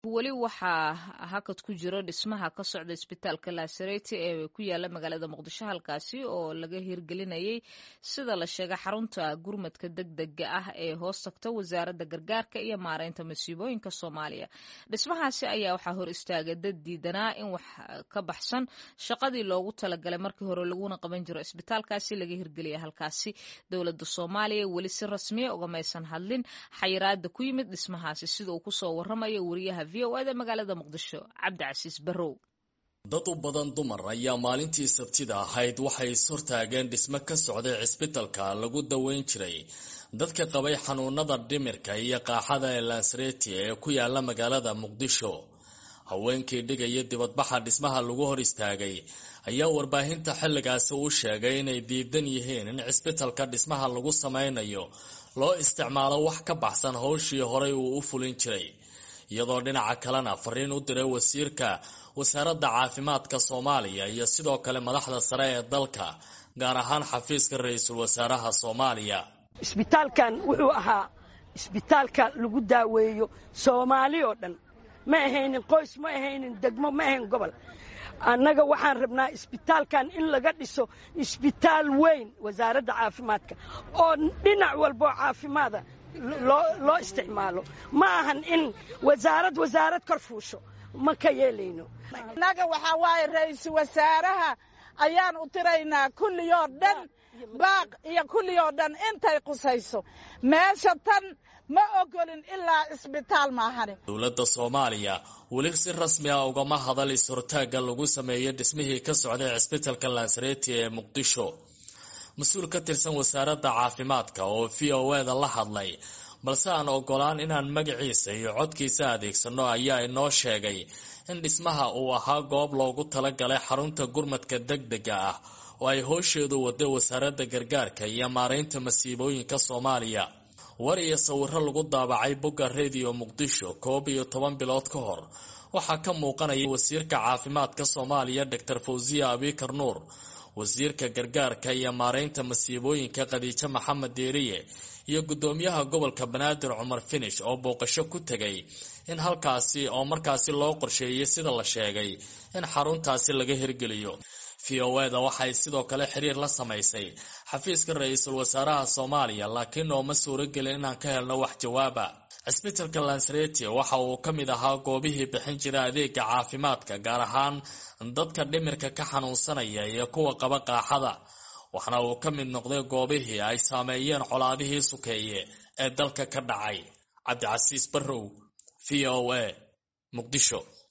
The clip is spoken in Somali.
weli waxaa hakad ku jiro dhismaha ka socda isbitaalka laasareti ee ku yaala magaalada muqdisho halkaasi oo laga hirgelinayay sida la sheegay xarunta gurmadka degdega ah ee hoos tagta wasaaradda gargaarka iyo maareynta masiibooyinka soomaaliya dhismahaasi ayaa waxaa hor istaagay dad diidanaa in wax ka baxsan shaqadii loogu talagalay markii hore laguna qaban jiro isbitaalkaasi laga hirgeliya halkaasi dowladda soomaaliya weli si rasmiya ugamaysan hadlin xayiraada ku yimid dhismahaasi sida uu kusoo waramayo wariyaha v o eda magaalada muqdisho cabdicasiis barrow dad u badan dumar ayaa maalintii sabtida ahayd waxay ishortaageen dhismo ka socday cisbitalka lagu daweyn jiray dadka qabay xanuunada dhimirka iyo qaaxada ee lansareti ee ku yaala magaalada muqdisho haweenkii dhigaya dibadbaxa dhismaha lagu hor istaagay ayaa warbaahinta xilligaasi u sheegay inay diidan yihiin in cisbitalka dhismaha lagu sameynayo loo isticmaalo wax ka baxsan howshii horay uu u fulin jiray iyadoo dhinaca kalena fariin u diray wasiirka wasaaradda caafimaadka soomaaliya iyo sidoo kale madaxda sare ee dalka gaar ahaan xafiiska ra-iisul wasaaraha soomaaliya isbitaalkan wuxuu ahaa isbitaalka lagu daaweeyo soomaali oo dhan ma ahaynin qoys ma ahaynin degmo ma ahayn gobol annaga waxaan rabnaa isbitaalkan in laga dhiso isbitaal weyn wasaaradda caafimaadka oo dhinac walboo caafimaada loo isticmaalo ma ahan in wasaarad wasaarad kor fuusho ma ka yeelayno annaga waxaa waaye ra-iisul wasaaraha ayaan u tiraynaa kulliyoo dhan baaq iyo kulliyoo dhan intay qusayso meesha tan ma ogolin ilaa isbitaal maahani dowladda soomaaliya weli si rasmi ah ugama hadal is-hortaagga lagu sameeyey dhismihii ka socday cisbitalka lansareti ee muqdisho mas-uul ka tirsan wasaaradda caafimaadka oo v o eda la hadlay balse aan ogolaan inaan magaciisa iyo codkiisa adeegsano ayaa inoo sheegay in dhismaha uu ahaa goob loogu talagalay xarunta gurmadka degdega ah oo ay hoosheedu waday wasaaradda gargaarka iyo maareynta masiibooyinka soomaaliya war iyo sawiro lagu daabacay bogga rediyo muqdisho koob iyo toban bilood ka hor waxaa ka muuqanaya wasiirka caafimaadka soomaaliya doctor fawziya abikar nuur wasiirka gargaarka iyo maareynta masiibooyinka khadiijo maxamed deeriye iyo guddoomiyaha gobolka banaadir cumar finish oo booqasho ku tegay in halkaasi oo markaasi loo qorsheeyay sida la sheegay in xaruntaasi laga hirgeliyo v o eda waxay sidoo kale xiriir la samaysay xafiiska ra-iisul wasaaraha soomaaliya laakiin nooma suuragelin inaan ka helno wax jawaaba cisbitalka lansareti waxa uu ka mid ahaa goobihii bixin jira adeega caafimaadka gaar ahaan dadka dhimirka ka xanuunsanaya iyo kuwa qaba qaaxada waxna uu ka mid noqday goobihii ay saameeyeen colaadihii sukeeye ee dalka ka dhacay cabdicasiis barrow v o a muqdisho